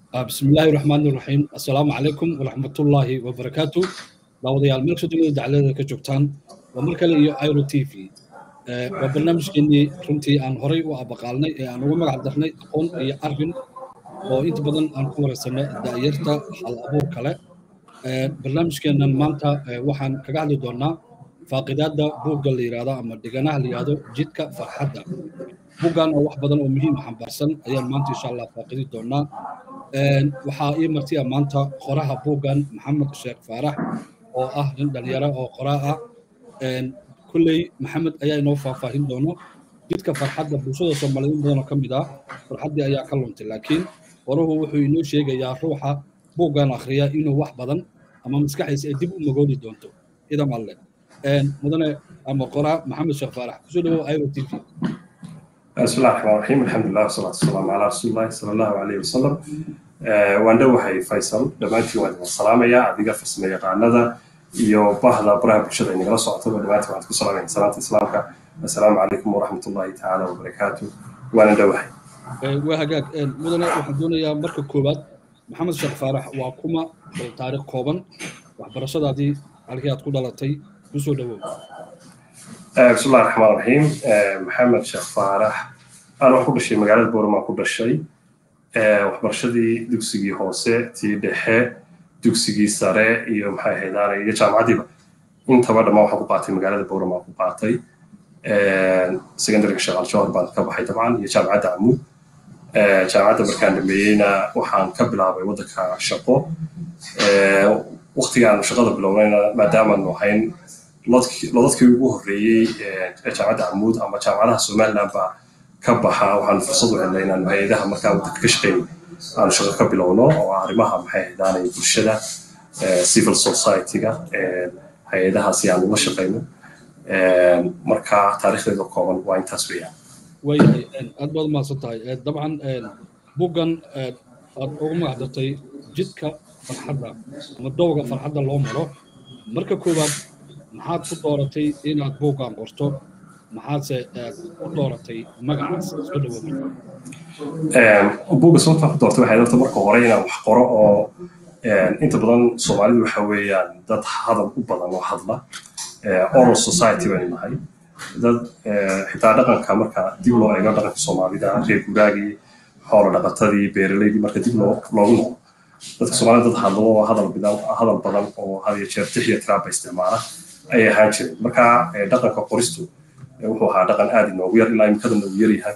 بسم الله الرحمن الرحيم السلام عليكم ورحمة الله وبركاته داوديال ملك سودين دعلة كجوكتان ومركل iyo ايرو تي في waa barnaamijkeenii runtii aan horay u abaqaalnay ee aan uga magac darnay aqoon iyo arrin oo inta badan aan ku wareysanno da'yarta hal abuur kale barnaamijkeennan maanta waxaan kaga hadli doonaa faaqidaadda buugga la yidhaahdo ama dhiganaha la yidhaahdo jidka farxadda buuggan oo wax badan oo muhiim xambaarsan ayaan maanta insha allah faaqidi doonaa waxaa ii martiya maanta qoraha buuggan maxamed sheekh faarax oo ah nin dhalinyaro oo qoraa ah kulley maxamed ayaa inoo faahfaahin doono jidka farxadda bulshada soomaaliyeed in badanoo ka mid ah farxaddii ayaa ka luntay laakiin qoruhu wuxuu inoo sheegayaa ruuxa buuggan akhriya inuu wax badan ama maskaxdiisa ay dib u magoodi doonto idam alle mudane ama qoraa maxamed sheekh faarax kusoo dhawow iro t v بسم الله الرحمن الرحيم الحمد لله والصلاة والسلام على رسول الله صلى الله عليه وسلم waan dhowahay faysal dhammaantiin waan idin salaamayaa adiga farsamo yaqaanada iyo bahda baraha bulshada inagala socotaba dhammaantiin waxaan ku salaamaya salaanta islaamka assalaamu calaykum waraxmat ullahi tacaala wabarakaatu waana dhowahay waa hagaag mudane waxaan doonayaa marka koowaad maxamed sheekh faarax waa kuma taariikh kooban waxbarashadaadii halkii aad ku dhalatay kusoo dhawow بسم الله الرحمن الرحيم محمد شيخ فارح أنا waxaan ku dhashay magaalada boorama ku dhashay waxbarashadii dugsigii hoose tii dhexe dugsigii sare iyo maxay ahaydaan iyo jaamacaddiiba intaba dhammaan waxaan ku qaatay magaalada boorama ku qaatay secondaryga shaqaal jawhar baan ka baxay dabcan iyo jaamacadda amuud jaamacadda markaan dhameeyeyna waxaan ka bilaabay waddanka shaqo waqtigaan shaqada bilownayna maadaamaanu ahayn lodadkii ugu horreeyey ee jaamacadda amuud ama jaamacadaha somaliland baa ka baxa waxaan fursad u helnay inaanu hay-adaha markaa waddanka ka shaqeyn aanu shaqo ka bilowno oo arrimaha maxay ahdaanay bulshada civil society-ga hay-adahaasi aanu la shaqeyno marka taariikhdeeda kooban waa intaas weeyaan waayahay aad baad umahadsan tahay dabcan buggan aad ugu magac dartay jidka farxadda ama dowga farxadda loo maro marka koowaad maxaad ku dooratay inaad buuggan qorto maxaadse ku dooratay magacaas isku dhawo buugga sababtaan ku doortay waxay darta marka hore inaan wax qoro oo inta badan soomaalidu waxa weeyaan dad hadal u badan oo hadla oral society baynu nahay dad xitaa dhaqanka marka dib loo eego dhaqanka soomaalida reer guuraagii xoolo dhaqatadii beeraleydii marka dib loogu noqdo dadka soomaalida dad hadlo oo hadal hadal badan oo had iyo jeer tix iyo tiraaba isticmaala ayay ahaan jireen marka dhaqanka qoristu wuxuu ahaa dhaqan aad inoogu yar ilaa imikada noogu yar yahay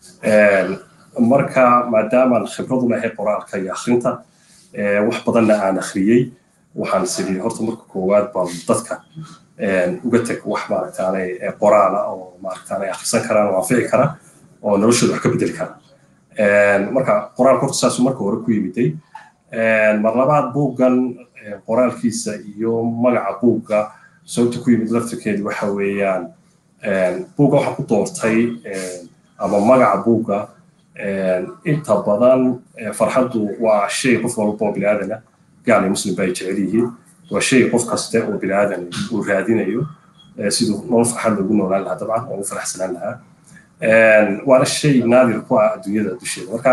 marka maadaamaan khibradu lahay qoraalka iyo akhrinta wax badanna aan akhriyey waxaan sidii horta marka koowaad baan dadka uga teg wax maaragtaanay qoraala oo maaragtaanay akhrisan karaan oo anfici kara oo noloshooda wax ka bedeli kara marka qoraalka horta saasuu marka hore ku yimiday mar labaad buuggan qoraalkiisa iyo magaca buugga sababta ku yimid laftirkeedu waxa weeyaan buugga waxaan ku doortay ama magaca buugga inta badan farxaddu waa shay qof walba oo biniaadana gaal iyo muslim ba ay jecel yihiin waa shay qof kaste oo biniaadan uu raadinayo siduu nolol farxad loogu noolaan lahaa dabcan oo ugu faraxsanaan lahaa waana shay naadir ku ah adduunyada dusheeda marka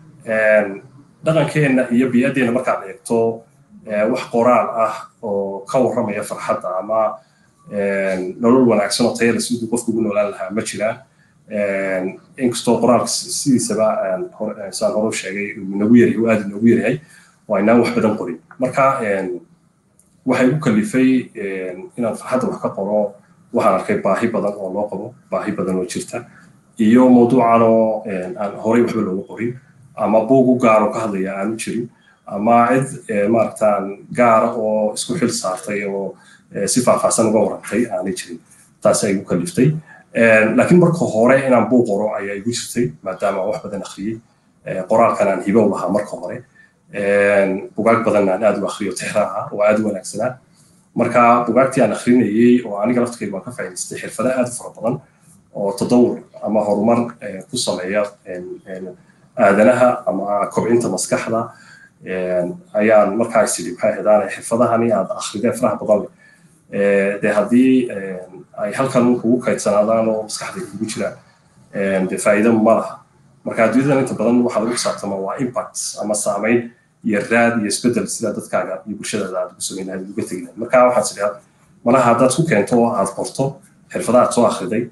dhaqankeenna iyo biyaddeena markaad eegto wax qoraal ah oo ka warramaya farxadda ama nolol wanaagsan oo tayada siduu qofku ugu noolaan lahaa ma jiraan inkastoo qoraalka sidiisaba saan hore u sheegay uu nagu yaryahay uu aad inoogu yaryahay oo aynaan wax badan qorin marka waxay u kalifay inaan farxadda wax ka qoro waxaan arkay baahi badan oo loo qabo baahi badan oo jirta iyo mawduucan oo aan horey waxba looga qorin ama buug u gaar oo ka hadlaya aanu jirin ama cid maaragtaan gaara oo isku xil saartay oo si faahfaahsan uga warantay aanay jirin taas ay igu kaliftay laakiin marka hore inaan buug qoro ayaa igu jirtay maadaama wax badan akhriyey qoraalkan aan hibo u lahaa marka hore bugaag badan aan aad u akhriyo tixraaca oo aad u wanaagsanaa marka bugaagtii aan akhrinayey oo aniga laftirkeyga waan ka faa'idaystay xirfado aad u fara badan oo tadawur ama horumar ku sameeya aadanaha ama kobcinta maskaxda ayaan markaa isidhi maxay ahaydaan xirfadahani aad akhrideen faraha badan leh dee haddii ay halkan kugu kaydsanaadaan oo maskaxda kugu jiraan dee faa'iido ma laha marka adduunyadan inta badan waxaa lagu xisaabtama waa impact ama saameyn iyo raad iyo isbedel sida dadkaaga iyo bulshadaada aad ugu samayn lahayd uga tegi lahayd marka waxaad tidhaa malaha haddaad ku keento oo aad qorto xirfadaha aad soo akhriday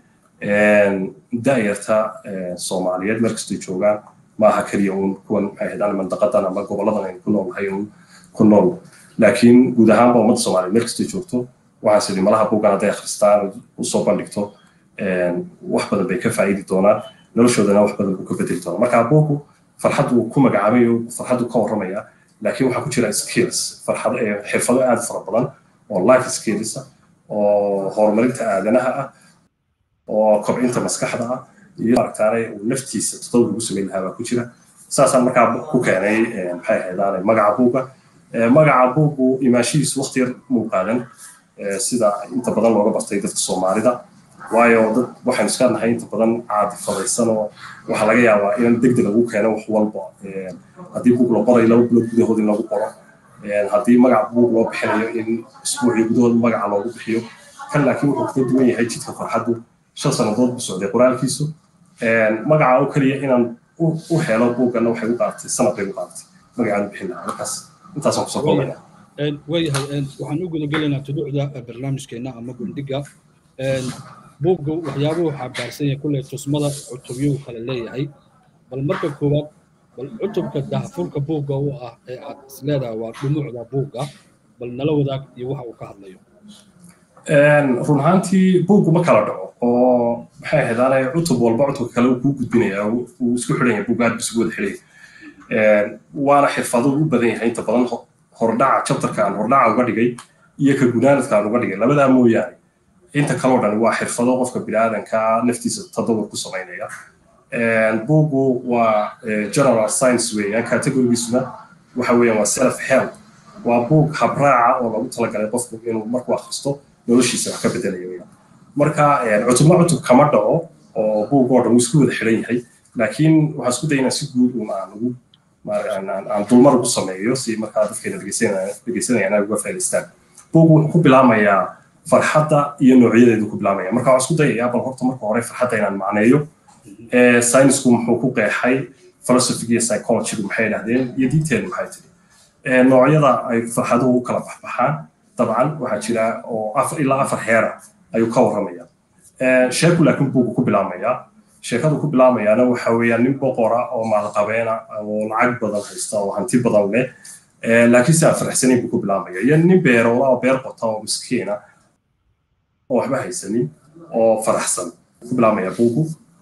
da'yarta soomaaliyeed meel kastay joogaan maaha keliya uun kuwan maxay ahayd mandaqadan ama goboladan aynu ku noolnahay uun ku nool laakiin guud ahaanba ummadda soomaaliyeed meel kastay joogto waxaas idhi malaha buuggan hadday akhristaan usoo bandhigto wax badan bay ka faa'iidi doonaan noloshoodana wax badan buu ka bedeli doonaa marka buuggu farxad uu ku magacaabay farxad uu ka warramaya laakiin waxaa ku jira skills farxad xirfado aad fara badan oo life skills ah oo horumarinta aadanaha ah oo kobcinta maskaxda ah iyo maaragtaane uu naftiisa todoba lagu samayn lahaa baa ku jira saasaan markaa ku keenay maxay ahaydaane magaca buugga magaca buuggu imaanshihiisu waqti yar muu qaadan sida inta badan looga bartay dadka soomaalida waayo dad waxaynu iska nahay inta badan caadifadaysan oo waxaa laga yaabaa in degdeg lagu keeno wax walba haddii buug la qorayo laba bilood gudahood in lagu qoro haddii magaca buug loo bixinayo in isbuucii gudahood magaca loogu bixiyo kan laakiin wuxuu kaga duwan yahay jidka farxaddu shan sannadood buu socday qoraalkiisu magaca oo keliya inaan u helo buuggana waxay u qaadatay sanad bay u qaadatay magacaan u bixin lahaa markaas intaasaan kusoo koobaya waayahay waxaan u gudagelaynaa tuduucda barnaamijkeena ama gundhiga buugga waxyaabuhu xambaarsan yahay kulley tusmada cutubyuu kale leeyahay bal marka koowaad bal cutubka dahfurka buugga u ah ee aad isleedahay waa dhumuucda buugga bal nala wadaag iyo waxa uu ka hadlayo run ahaantii buuggu ma kala dhaco oo maxay ahaydaane cutub walba cutubka kale uu kuu gudbinaya uu isku xidhan yahay buugga aad buu isugu wada xidhaya waana xirfado u badan yahay inta badan hordhaca chapterka aan hordhaca uga dhigay iyo ka gunaanadka aan uga dhigay labadaa mooyaane inta kaloo dhan waa xirfado qofka biniaadanka naftiisa tadawur ku samaynaya buuggu waa general science weeyaan categorigiisuna waxa weeyaan waa self help waa buug habraaca oo lagu talagalay qofku inuu markuu akhristo noloshiisa wax ka bedelaya weeyaan marka cutubna cutub kama dhaco oo buug oo dhan wuu isku wada xidhan yahay laakiin waxaan isku daynaa si guud un aan ugu aan dulmar ugu sameeyo si markaa dadkeena dhegeysanayaan ay uga faa'idaystaan buug wuxuu ku bilaamayaa farxadda iyo noocyadeedu ku bilaamaya marka waxaan isku dayayaa bal horta marka hore farxadda inaan macneeyo saynisku muxuu ku qeexay philosophiga iyo psychologygu maxay idhahdeen iyo diinteenu maxay tiri noocyada ay farxaduhu u kala baxbaxaan dabcan waxaa jira oo ilaa afar heera ayuu ka warramaya sheeku laakiin buugu ku bilaamayaa sheekadu ku bilaamayaana waxa weeyaan nin boqora oo maalqabeena oo lacag badan haysta oo hanti badan leh laakiin si aan faraxsanayn buu ku bilaamaya iyo nin beeroola oo beer qota oo miskiina oo waxba haysanin oo faraxsan ku bilaamaya buugu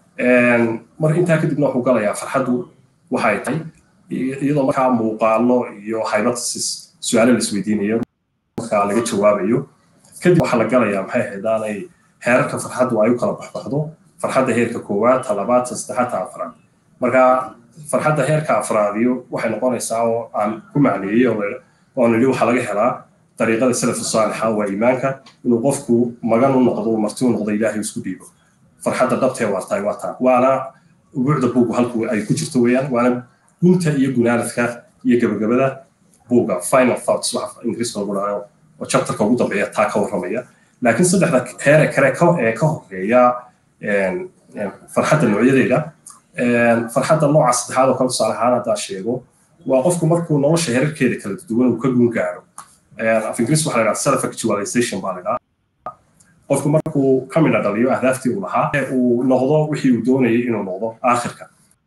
mar intaa kadibna wuxuu galayaa farxaddu waxay tahay iyadoo markaa muuqaalo iyo hypothesis su-aalo la isweydiinayo markaa laga jawaabayo kadib waxaa la galayaa maxay ahaydaanay heerarka farxaddu ay u kala baxbaxdo farxadda heerka koowaad ta labaad ta saddexaad ta afraad marka farxadda heerka afraadiyo waxay noqonaysaa oo aan ku macneeyey oo nidhi waxaa laga helaa dariiqada salafu saalixa waa iimaanka inuu qofku magan u noqdo uu marti u noqdo ilaahay isku dhiibo farxadda dhabtee waartahay waa taa waana ubuucda buugu halku ay ku jirto weeyaan waana gunta iyo gunaanadka iyo gabagabada buuga final thoughts waxa ingiriiska lagu dhahayo oo chapterka ugu dambeeya taa ka warramaya laakiin saddexda heere kale ee ka horeeya farxadda noocyadeeda farxadda nooca saddexaad oo kale tusaale ahaan haddaa sheego waa qofku markuu nolosha herarkeeda kala duwan uu ka gun gaaro af ingiriis waxa la dhaha self actualization baa la dhaha qofku markuu ka midha dhaliyo ahdaaftii uu lahaa uu noqdo wixii uu doonayay inuu noqdo aakhirka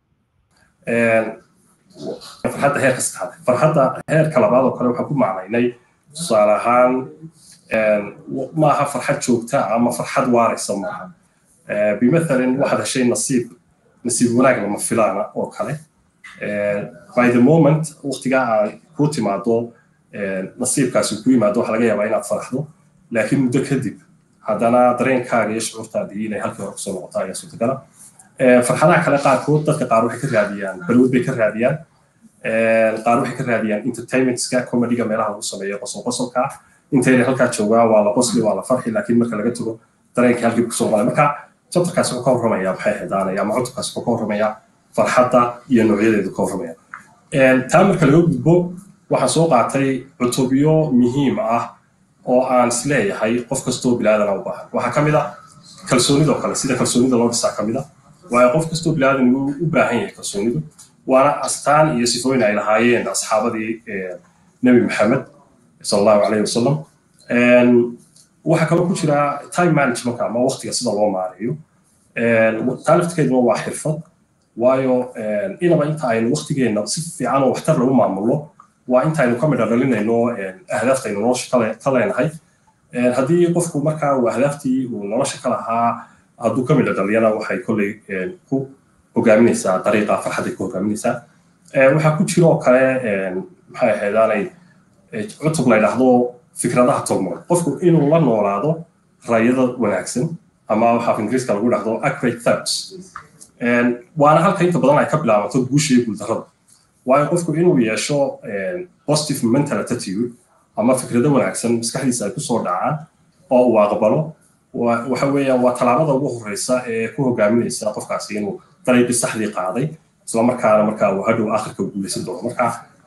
farxadda heerka saddexaad farxadda heerka labaad oo kale waxaan ku macnaynay tusaale ahaan maaha farxad joogta ama farxad waaraysa maaha bimathalin waxaad heshay nasiib nasiib wanaag lama filaana oo kale by the moment waqtigaa aad ku timaado nasiibkaasi ku yimaado waxaa laga yaabaa inaad faraxdo laakiin muddo kadib haddana dareenkaaga iyo shucuurtaadii inay halkii hore kusoo noqoto ayaa suurtagala farxadaha kale qaarkood dadka qaar waxay ka raadiyaan balwad bay ka raadiyaan qaar waxay ka raadiyaan entertainmentska comediga meelaha lagu sameeyo qosol qosolka intayna halkaa joogaan waa la qosli waa la farxi laakiin marka laga tago dareenkii halkii kusoo noqonaya marka chapterkaasi wuxuu ka warramaya maxay xidaanaya ama cutubkaasi wuxuu ka warramaya farxadda iyo noocyadeedu ka warramaya taa marka laga gudbo waxaan soo qaatay cutubyo muhiim ah oo aan isleeyahay qof kastoo bilaadana u baahan waxaa ka mid a kalsoonidoo kale sida kalsoonida loo dhisaa ka mid a waayo qof kastoo bilaadan wuu u baahan yahay kalsoonidu waana astaan iyo sifooyin ay lahaayeen asxaabadii nebi maxamed sal allahu calayhi wasalam waxaa kaloo ku jira time managementka ama waqtiga sida loo maareeyo taa laftigeeduna waa xirfad waayo inaba inta aynu waqtigeenna si fiican oo waxtar lagu maamulno waa inta aynu ka midha dhalinayno ahdaafta aynu nolosha ka leenahay haddii qofku markaa uu ahdaaftii uu nolosha ka lahaa hadduu ka midha dhaliyana waxay kolley ku hogaaminaysaa dariiqa farxadday ku hogaaminaysaa waxaa ku jira oo kale maxay ahaydaanay cutub la yidhaahdo fikradaha togmood qofku inuu la noolaado rayada wanaagsan ama waxaa ingiriiska lagu dhahdo accurate thoughts waana halka inta badan ay ka bilaabato guusha iyo guuldarrada waayo qofku inuu yeesho positive mental attitude ama fikrado wanaagsan maskaxdiisa ay kusoo dhacaan oo uu aqbalo waxa weeyaan waa tallaabada ugu horeysa ee ku hogaaminaysa qofkaasi inuu dariiqii saxdii qaaday isla markaana markaa uu hadhow akhirka guulaysan doono marka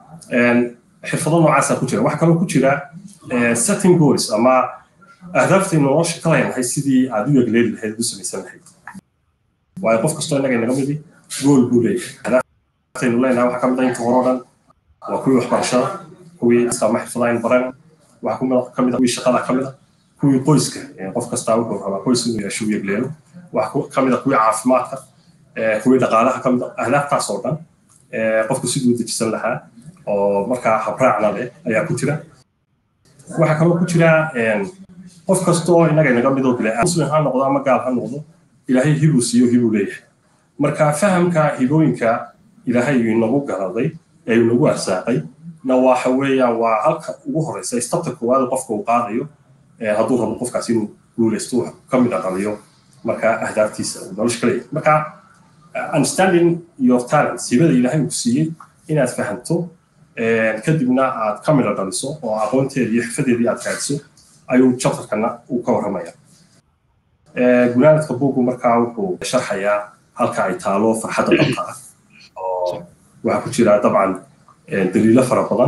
xirfado noocaasa ku jira waxaa kaloo ku jira setting goals ama ahdaafta nolosha ka leenahay sidii aad u yegleeli lahayd u samaysan lahayd waayo qof kastoo innaga inaga midi gool buu leeyahay ahdaaftaaynu leenahay waxaa ka mid ah inta hore o dhan waa kuwii waxbarashada kuwii islaama xirfadaha aynu baran waxaa ka mid ah kuwii shaqada ka mid ah kuwii qoyska qof kastaa wuxuu rabaa qoys inuu yeesho u yegleelo waxaa ka mid ah kuwii caafimaadka kuwii dhaqaalaha ka mid ah ahdaaftaas oo dhan qofku siduu dejisan lahaa oo markaa habraacna leh ayaa ku jira waxaa kaloo ku jira qof kastoo innaga inaga midoo bile muslim ha noqdo ama gaal ha noqdo ilaahay hibuu siiyo hibuu leeyahay marka fahamka hibooyinka ilaahay inagu garaday ee inagu arsaaqay na waxa weeyaan waa halka ugu horeysa istabta koowaad qofka uu qaadayo hadduu rabo qofkaas inuu guulaysto wax ka mid aqaliyo marka ahdaaftiisa uu nolosha ka leeyahay marka understanding your talents hibada ilaahay uu siiyey inaad fahanto kadibna aad ka midha dhaliso oo aqoonteeda iyo xirfadeedii aad raadiso ayuu chapterkana uu ka warramaya gunaanadka bugu markaa wuxuu sharxayaa halka ay taalo farxadda dhabta ah oo waxaa ku jira dabcan daliilo fara badan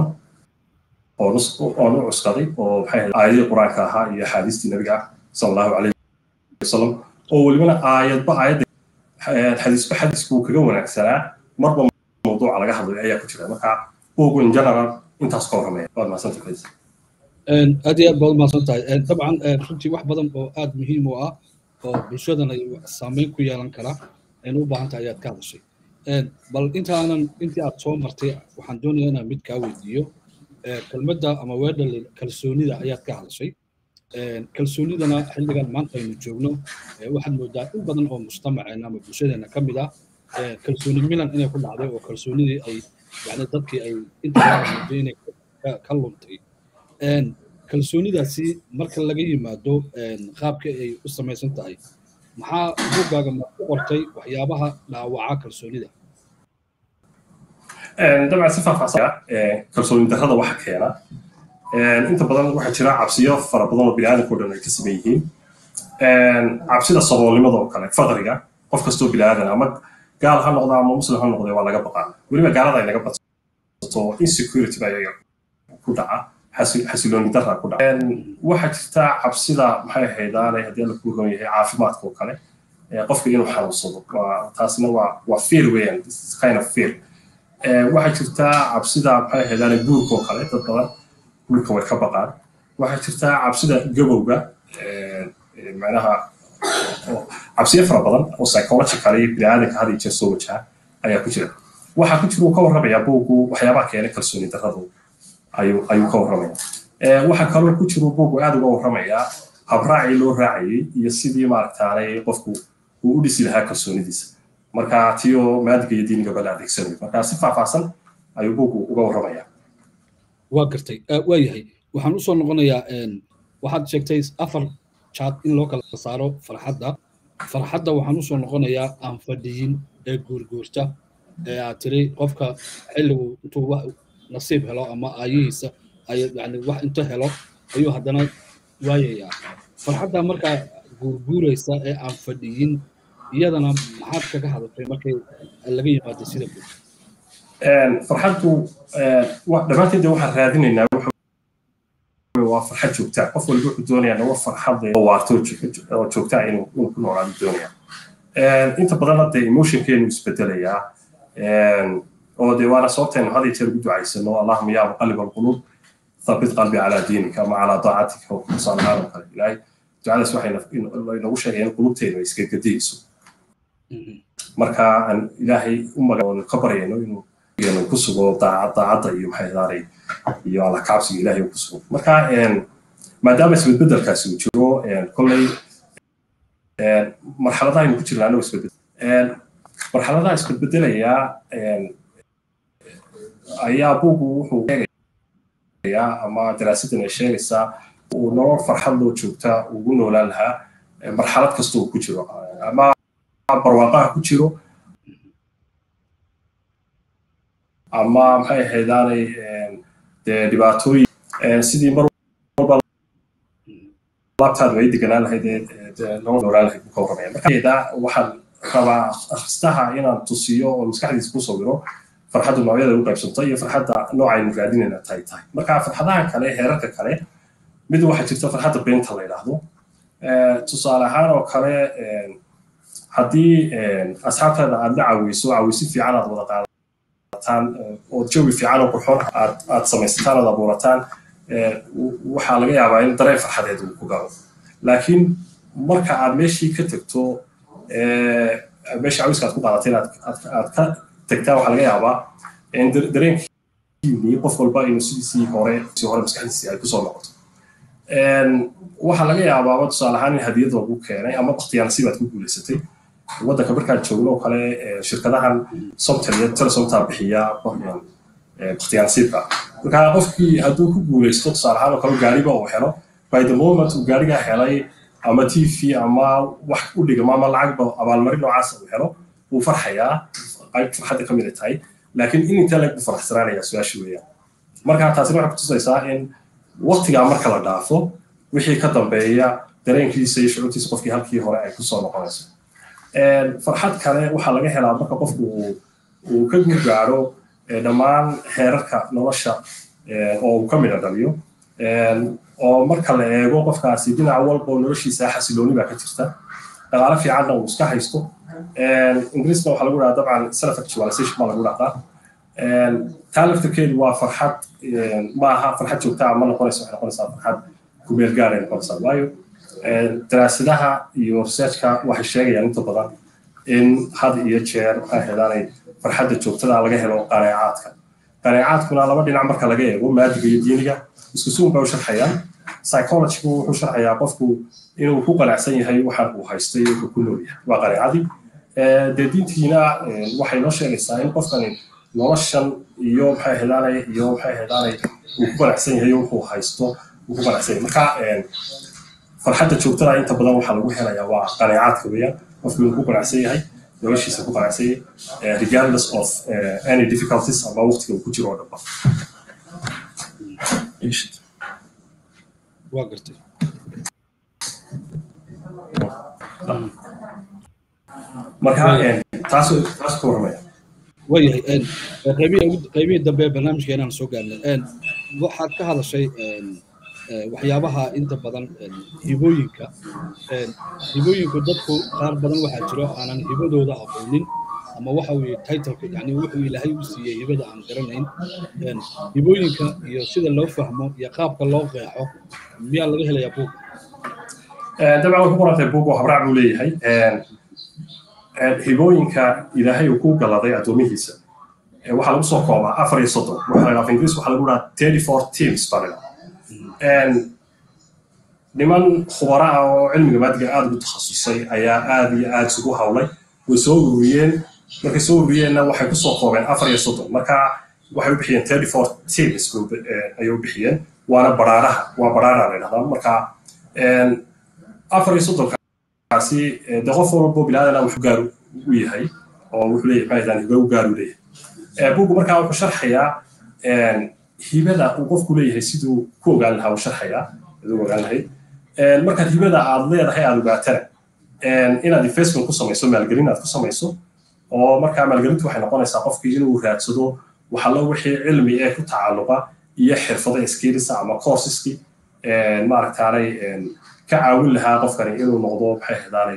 oon u cuskaday oo maxay ahayd aayadii qur-aanka ahaa iyo axaadiistii nabiga sala allahu calayhi wasalam oo welibana aayadba aayadda xadiisba xadiisku kaga wanaagsanaa marba mawduuca laga hadlayo ayaa ku jira marka bugu in general intaas ka warramaya waad mahadsantahay faiisa aad iyo aad baad umahadsan tahay dabcan runtii wax badan oo aad muhiim u ah oo bulshadana saameyn ku yeelan kara aynu u baahan tahay ayaad ka hadashay bal intaanan intii aad soo martay waxaan doonayaa inaan mid kaa weydiiyo kelmadda ama weedha kalsoonida ayaad ka hadashay kalsoonidana xilligan maanta aynu joogno waxaad moodaa in badan oo mujtamaceena ama bulshadeena ka mid ah kalsooni milan inay ku dhacday oo kalsoonidii ay yani dadkii ay inta mooday inay ka luntay kalsoonidaasi marka laga yimaado qaabka ay u samaysan tahay maxaa buggaaga ma ku qortay waxyaabaha dhaawaca kalsoonida dabcan si faahfaahsan kalsooni darrada waxa keena inta badan waxaa jira cabsiyo fara badan oo biniaadamka o dhan ay ka saman yihiin cabsida saboolnimada oo kale faqriga qof kastoo biniaadan ama gaal ha noqda ama muslim ha noqda waa laga baqaa weliba gaalada ay naga badsato insecurity baa iyaga ku dhaca xasilooni darra ku dhaca waxaa jirta cabsida maxay ahaydaanay haddii alla kuu ron yahay caafimaadka oo kale qofka inuu xanuunsado taasina waa waa fear weeyaan kind of fear waxaa jirta cabsida maxay ahaydaanay guurka oo kale dad badan guurka way ka baqaan waxaa jirta cabsida gabowga macnaha cabsiyo fara badan oo psychological iyo biniaadanka had iyo jeer soo wajaha ayaa ku jira waxaa ku jira uu ka warramayaa buugu waxyaabaha keena kalsooni darradu ayuu ayuu ka warramaya waxaa kaloo ku jira buugu aad uga warramayaa habraacii loo raacayay iyo sidii maaragtaanay qofku uu u dhisi lahaa kalsoonidiisa marka tiyo maadiga iyo diinigaba la adeegsanayo marka si faahfaahsan ayuu buugu uga warramayaa waa gartay waa yahay waxaan usoo noqonayaa waxaad sheegtay afar jaad in loo kala saaro farxadda farxadda waxaan usoo noqonayaa aan fadhiyin ee guurguurta ee aad tiri qofka xilligu intuu wax nasiib helo ama aayihiisa ay yani wax inta helo ayuu haddana waayayaa farxadda markaa guurguuraysa ee aan fadhiyin iyadana maxaad kaga hadashay markay laga yimaado sida guud farxaddu dhammaanteeda waxaan raadinaynaa waa farxad joogtaa qof walba wuxuu doonayaa nawa farxad oo waarto oo joogtaa inuu ku noolaado doonaya inta badanna dee emotionkeenu isbedelayaa oo dee waana sababteenu had iyo jeer ugu ducaysano allahuma yaa muqalib alquluub thabit qalbi calaa diinika ama calaa daacatika tusaale ahaan oo kale ilaahay ducadaas waxay inagu sheegaya in qulubteenu ay isgedgediyeyso marka aan ilaahay u magan ka baryayno inuu ku sugo daacadda iyo maxay daanay iyo alla kaabsiga ilaahay ku sugo marka maadaama isbedbedelkaasi uu jiro kolley marxaladaha aynu ku jirnaa anoo isbedbedel marxaladaha isbedbedelayaa ayaa buugu wuxuu sheegayaa ama daraasadan ay sheegaysaa uu nolol farxad loo joogtaa ugu noolaan lahaa marxalad kasta uu ku jiro ama barwaaqaha ku jiro ama maxay ahaydaanay dee dhibaatooyin sidii mar walba laabtaadu ay deganaan lahayd nolol noolaan lahayd buu ka warramaya marka waxaan rabaa akhristaha inaan tusiyo oo maskaxdiisa ku sawiro farxaddu noocyada u qaybsanto iyo farxadda noocaynu raadinayna tahay tahay marka farxadaha kale heerarka kale mid waxaa jirta farxadda beenta la yidhaahdo tusaale ahaan oo kale haddii asxaabtaada aad la caweyso caweysi fiican aad wada qaadataan oo jawi fiican oo qurxoon aad aad samaysataan aad abuurataan waxaa laga yaabaa in dareen farxadeed uu ku galo laakiin marka aad meeshii ka tagto meeshii cawiska aad ku qaadatay aad ka tagtaa waxaa laga yaabaa in dareenkiini qof walba inuu sidiisii hore si hore maskaxdiisii ay kusoo noqoto waxaa laga yaabaaba tusaale ahaan in hadiyad lagu keenay ama bakhtiyaan nasiib ku guulaysatay waddanka markaan joogno oo kale shirkadahan somtel iyo telesomta bixiya bakhtiyaan nasiibka marka qofkii hadduu ku guulaysto tusaale ahaan oo kale gaariba uu helo by the moment uu gaariga helay ama t v ama wax u dhigama ama lacagba abaalmarin noocaas uu helo wuu farxayaa qayb farxadda ka mid ay tahay laakiin in inta lag buu faraxsanaanaya su-aasha weeyaan marka taasina waxay kutusaysaa in waqtigaa marka la dhaafo wixii ka dambeeya dareenkiisa iyo shucuurtiisa qofkii halkii hore ay kusoo noqonayso farxad kale waxaa laga helaa marka qofku uu ka guurgaaro dhammaan heerarka nolosha oo uu ka midha dhaliyo oo marka la eego qofkaasi dhinac walba oo noloshiisa xasilooni baa ka jirta dhaqaale fiicanna uu iska haysto ingiriisna waxaa lagu dhahaa dabcan self actualization baa lagu dhahdaa taa laftirkeedu waa farxad ma aha farxad joogtaa ma noqonaysa waxay noqonaysaa farxad kumeel gaar ay noqonaysaa waayo daraasadaha iyo researchka waxay sheegayaan inta badan in had iyo jeer maxay hedaanay farxadda joogtada laga helo qaneecaadka qaneecaadkuna laba dhinac marka laga eego maadiga iyo diiniga isku suun bay u sharxayaan psychologygu wuxuu sharxayaa qofku inuu ku qanacsan yahay waxaan uu haystay iyo wuxuu ku nool yahay waa qaneecadii dee diintiina waxay noo sheegaysaa in qofkani noloshan iyo maxay hedaanay iyo maxay hedaanay uu ku qanacsan yahay wuxuu haysto uu ku qanacsan yahay marka farxadda joogtada inta badan waxaa lagu helayaa waa qaneecaadka weeyaan qofku inuu ku qanacsan yahay noloshiisa ku qanacsan yahay regardless of any difficulties ama waqtiga uu ku jiro oo dhanba waa gartay marka taas taas ka warramaya waayahay qaybihii dambe ee barnaamijkeenaan soo gaarnay waxaad ka hadashay waxyaabaha inta badan hibooyinka hibooyinku dadku qaar badan waxaa jiro aanan hibadooda aqoonin ama waxa uu titleka yani wuxuu ilaahay u siiyey hibada aan garanayn hibooyinka iyo sida loo fahmo iyo qaabka loo qeexo miyaa laga helayaa buug dabcan way ku qorantay buug oo habraac buu leeyahay hibooyinka ilaahay uu ku galaday addoomihiisa waxaa lagu soo koobaa afar iyo soddon waxa la ingiriis waxaa lagu dhahaa thirty four teams baa la niman khubara ah oo cilmiga maadiga aada ugu takhasusay ayaa aada iyo aada isugu hawlay way soo ururiyeen markay soo ururiyeenna waxay kusoo koobeen afar iyo soddon marka waxay u bixiyeen thirty four teams ayay u bixiyeen waana baraaraha waa baraara la dhahdaa marka afar iyo soddonkaasi de qof walbo bilaadana wuxuu gaar u yahay oo wuxuu leeyahay maxay hiba u gaar u leeyahay bugu markaa wuxuu sharxayaa hibada uu qofku leeyahay siduu ku ogaan lahaa uu sharxayaa aduu ogaan lahayd markaad hibada aad leedahay aad ogaatana inaad investment ku samayso maalgelin aad ku samayso oo markaa maalgelintu waxay noqonaysaa qofkii inuu raadsado waxallo wixii cilmi ee ku tacalluqa iyo xirfado skillsa ama courseski maaragtaanay ka caawin lahaa qofkani inuu noqdo maxay hadaanay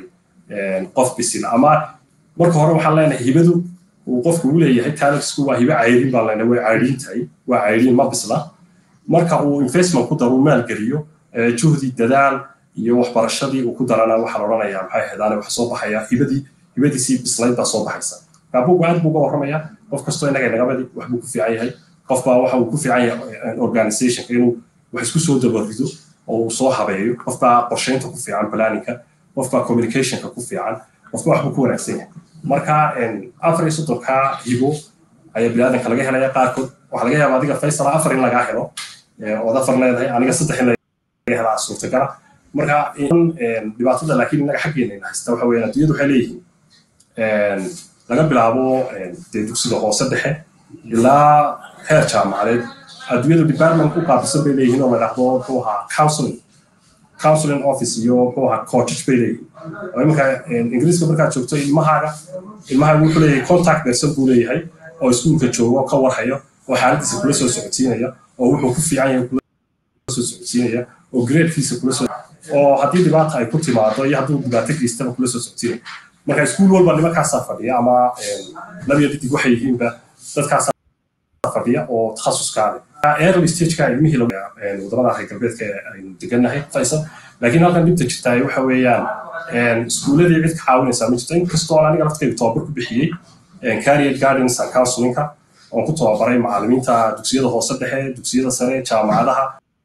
qof bisil ama marka hore waxaan leenahay hibadu uu qofku u leeyahay talentsku waa hibe cayrin baan leenahay way cayrin tahay waa cayrin ma bisla marka uu investment ku daro uu maalgeliyo juhdi dadaal iyo waxbarashadii uu ku darana waxaa la odhanayaa maxay ahaydaan waxa soo baxaya hibadii hibadiisii bislayd baa soo baxaysa marka bugu aad buu uga warramaya qof kastoo innaga nagabadi wax buu ku fiican yahay qof baa waxa uu ku fiican yahay organizationka inuu wax isku soo dabarido oo uu soo habeeyo qof baa qorsheynta ku fiican planninka qof baa communicationka ku fiican qof baa wax buu ku wanaagsan yahay marka afar iyo soddonka hibo ayaa biniaadanka laga helaya qaarkood waxaa laga yaaba adiga faysala afar in lagaa helo ood afar leedahay aniga saddex in laga helaa suurtagala marka dhibaatada laakiin innaga xaggeena haysta waxa weeyaan adduunyadu waxay leeyihiin laga bilaabo dee dugsiga hoose dhexe ilaa heer jaamacadeed adduunyadu department ku qaabisan bay leeyihiin oo la dhahdo muxuu ahaa counseling counseling office iyo muxuu ahaa coaches bay leeyihiin oo iminka ingiriiska markaad joogto ilmahaaga ilmahaaga wuxuu leeyahay contact person buu leeyahay oo iskuulka joogo ka warhayo oo xaaladiisa kula soo socodsiinaya oo wuxuu ku fiican yahay kula soo socodsiinaya oo gradekiisa kula soo oo haddii dhibaata ay ku timaado iyo hadduu dhibaato geystaba kula soo socodsiinaya marka iskuul walba nimankaasaa fadhiya ama labiya didig waxay yihiinba dadkaasaa fadhiya oo takhasuskaale early stageka ilmihii wadamada reer galbeedka aynu degannahay faysal laakiin halkan dhibta jirtaa waxa weeyaan iskuuladii cid ka caawinaysaa ma jirto inkastoo aniga laftayda tababar ku bixiyey career guidance and counselinka oon ku tababaray macallimiinta dugsiyada hoose dhexe dugsiyada sare jaamacadaha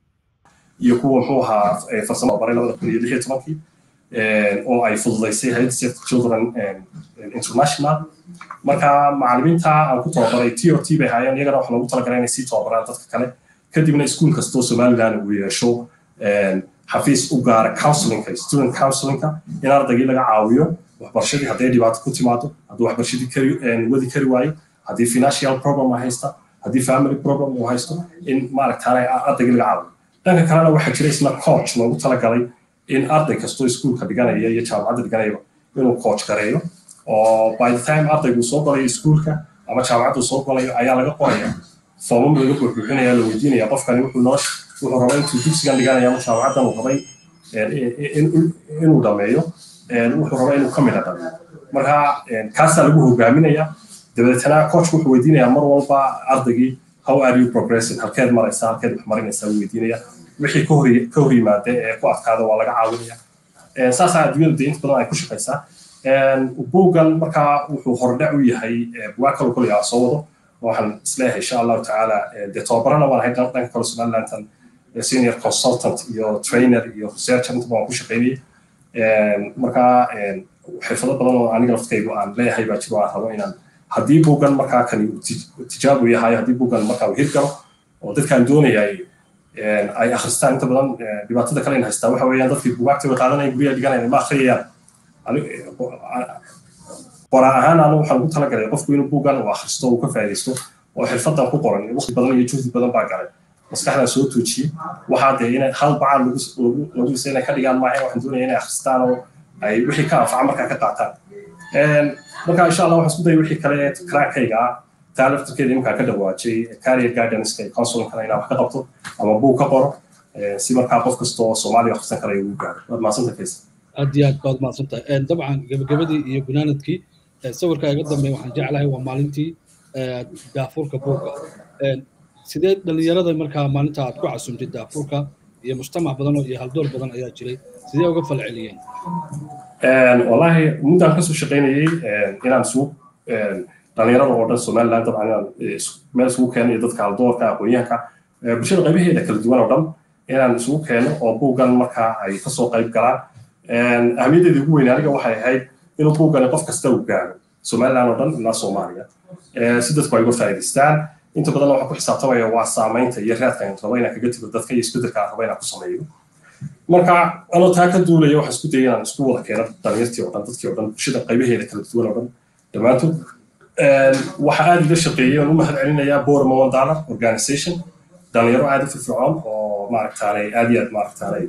iyo kuwa muxuu ahaa farsamo baray labada kun iyo lix iyo tobankii oo ay fududaysay hayad save children international marka macallimiinta aan ku tababaray t o t bay haayeen iyagana waxaa loogu talagalay inay sii tababaraan dadka kale kadibna iskuul kastoo somaliland uu yeesho xafiis u gaara counselinka student counselinka in ardaygii laga caawiyo waxbarashadii hadday dhibaato ku timaado hadduu waxbarashadii kari wadi kari waayo haddii financial problem haysta haddii family problem uu haysto in maaragtaana ardaygii laga caawiyo dhanka kalena waxaa jira isna coach loogu talagalay in arday kastoo iskuulka dhiganaya iyo jaamacadda dhiganayaba inuu coach gareeyo oo by the time ardaygu soo galayo iskuulka ama jaamacaddu soo galayo ayaa laga qoraya foomam laga buuxbuuxinaya la weydiinaya qofkani wuxuu noo wuxuu rabay intuu dugsigan dhiganaya ama jaamacaddan uu rabay inuu dhameeyo wuxuu rabaa inuu ka mida dhameeyo marka kaasaa lagu hogaaminaya dabeetana coachku wuxuu weydiinaya mar walba ardaygii how are you progressing halkeed maraysaa halkeed wax marinaysaa uu weydiinaya wixii ka hor ka hor yimaada ee ku adkaada waa laga caawinaya saasaa adduunyadu dee inta badan ay ku shaqaysaa buuggan markaa wuxuu hordhac u yahay bugaa kaloo koley aan soo wado waxaan isleeyahay insha allahu tacaala dee tababarana waan ahay dhanka kale somalilandan senior consultant iyo trainer iyo researcher inta waan ku shaqaynayay markaa xirfado badan oo aniga laftaygu aan leeyahay baa jiro aan rabo inaan haddii buuggan markaa kani tijaabu yahay haddii buuggan markaa uu hirgalo oo dadkaan doonayay ay akhristaan inta badan dhibaatada kale in haystaa waxa weeyaan dadkii bugaagta way qaadanaya guryaha dhiganaya ma akhriyayaan qoraa ahaan anu waxaan ugu talagalay qofku inuu buuggan uu akhristo uu ka faa'iidaysto oo xirfadan ku qoran waqti badan iyo juhdi badan baa galay maskaxdaa soo tuujiyey waxaa dee inay hal bacaan lagu isa inay ka dhigaan maaha waxaan doonaya inay akhristaan oo ay wixii ka anfaca markaa ka qaataan marka insha allah waxaan isku daya wixii kale karaakayga ah taa laftirkeeda iminkaa ka dhawaajay career guidanceka iyo counselinka inaan wax ka qabto ama buug ka qoro si markaa qof kasta oo soomaaliya akhrisan karaya ugu gaaro waad mahadsanta faysa aad iyo aad baad mahadsantahay dabcan gebagabadii iyo gunaanadkii sawirka iga dambeeya waxaan jeclahay waa maalintii daafurka buugga sidee dhalinyarada markaa maalinta aad ku casumtay daafurka iyo mujtamac badan iyo haldoor badan ayaa jiray sidee uga falceliyeen wallaahi muddaan kasoo shaqaynayey inaan isugu dhalinyarada oo dhan somaliland dabcan inaan meel isugu keeno iyo dadka haldoorka aqoonyahanka bulshada qaybaheeda kala duwan oo dhan inaan isugu keeno oo buuggan markaa ay kasoo qayb galaan ahmiyaddeeda ugu weyn aniga waxay ahayd inuu buuggani qof kasta uu gaaro somaliland oo dhan ilaa soomaaliya si dadku ay uga faa'iidaystaan inta badan waxaan ku xisaabtamaya waa saamaynta iyo raadka aan rabo inaan kaga tago dadka iyo isbedelka aan rabo inaan ku sameeyo marka anoo taa ka duulaya waxaan isku dayay inaan isku wada keeno dhalinyartii oo dhan dadkii oo dhan bulshada qaybaheeda kala duwan oo dhan dhammaantood waxaa aad iga shaqeeyey oon u mahad celinayaa borma one dollar organization dhalinyaro aad u firfircoon oo maaragtaanay aad iyo aad maaragtaanay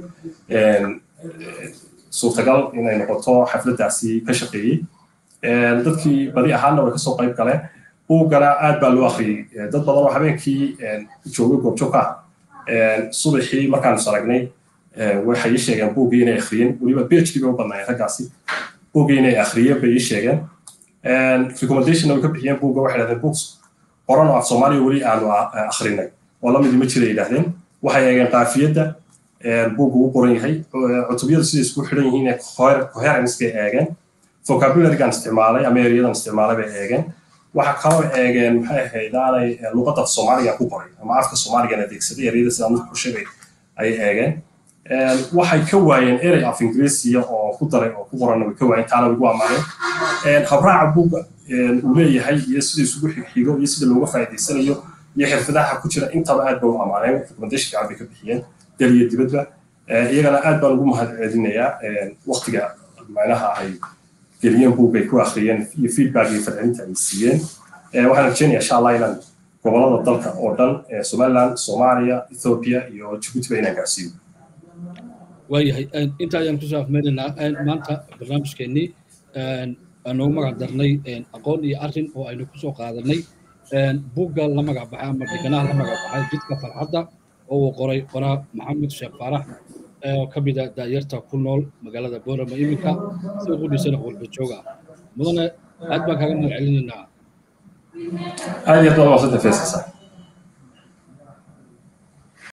suurtagal inay noqoto xafladdaasi ka shaqeeyey dadkii badi ahaanna way kasoo qayb galeen buuggana aad baa loo akhriyey dad badan oo habeenkii joogay goobjoog ah subaxii markaan is aragnay waxay ii sheegeen buuggii inay akhriyeen weliba phd bay u badnaayeen raggaasi buuggiina ay akhriyeen bay ii sheegeen recommendation way ka bixiyeen buugga waxay dhahdeen books qoran oo af soomaaliya weli aanu akhrinay oo lamidi ma jira yidhahdeen waxay eegeen qaafiyadda buugga u qoran yahay cutubyadu siday isku xidhan yihiin ee coherenskay eegeen vocabularygan isticmaalay ama eriyadan isticmaalay bay eegeen waxa kaloo eegeen maxay ahayd aanay luqadda soomaaliga ku qoray ama afka soomaaligan adeegsaday ereyada sida mid ku sheegay ay eegeen waxay ka waayeen erey af ingiriisiya oo ku daray oo ku qoranna way ka waayeen taana way gu amaaneen habraaca buugga uu leeyahay iyo sida isugu xigxigo iyo sida looga faa'iidaysanayo iyo xirfadaha ku jira intaba aad ba u amaaneen recommendation fiican bay ka bixiyeen dal iyo dibadba iyagana aad baan ugu mahad celinayaa waqtiga macnaha ay geliyeen buug ay ku akhriyeen iyo feedback iyo falcelinta ay siiyeen waxaan rajeynayaa insha allah inaan gobolada dalka oo dhan somaliland soomaaliya ethiopia iyo jibuutiba inaan gaarsiiyo waayahay inta ayaan kusoo afmeynaynaa maanta barnaamijkeennii aanugu magac darnay aqoon iyo arrin oo aynu kusoo qaadanay buugga la magac baxay ama dheganaha la magac baxay jidka farxadda oo uu qoray qoraa maxamed sheekh faarax oo ka mida daayarta ku nool magaalada boorama iminka si ugu dhisana qolba jooga mudane aad baan kaaga mahad celinaynaa aad iyo aad baa maasanta feesasa